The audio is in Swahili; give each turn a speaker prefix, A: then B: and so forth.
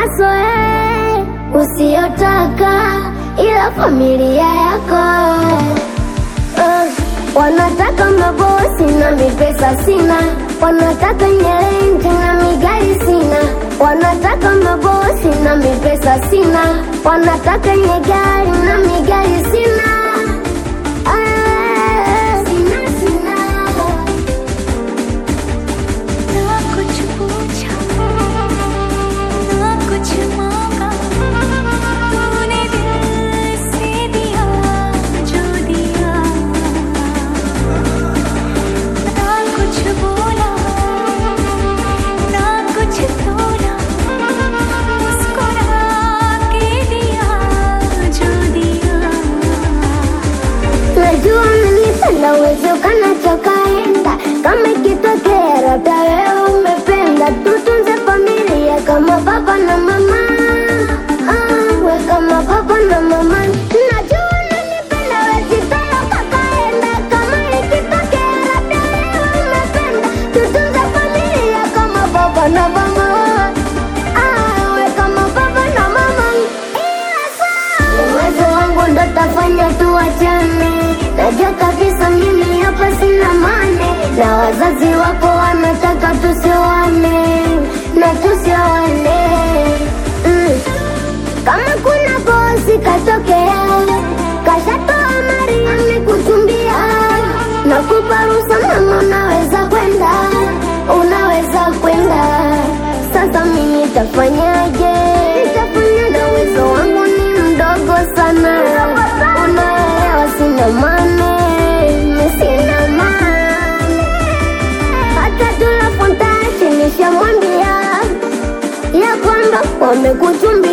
A: masoe usiyotaka, ila familia yako uh, wanataka mabosi na mipesa sina, wanataka nyelenge na migari sina, wanataka mabosi na mipesa sina, wanataka nyegari na migari sina. Ah, sina, sina.
B: ना कुछ पूछा ना कुछ मांगा तूने दिल से दिया जो दिया ना कुछ बोला ना कुछ तोला मुस्कुरा के दिया जो दिया
A: Najua unanipenda uwezekana chokaenda kama ikitokea labda wewe umependa, tutunze familia kama baba na mama. Ah, we kama baba na mama. Najua unanipenda wezitaka kakaenda kama ikitokea labda wewe umependa, tutunze familia kama baba na mama. Ah, we kama baba na mama. Ila saa uwezo wangu ndo tafanya tuachane. Najua kabisa mimi hapa sina mane, na wazazi wako wanataka tusioane na tusioane. Mm. Kama kuna bosi katokea, kashatoa mari amekuchumbia, nakupa ruhusa mama, unaweza kwenda, unaweza kwenda. Sasa mimi nitafanyaje? Nitafanya na uwezo wangu ni mdogo sana, unaelewa, sina mane, mimi sina mane. Hata tula fontashi nishamwambia ya kwamba wamekuchumbia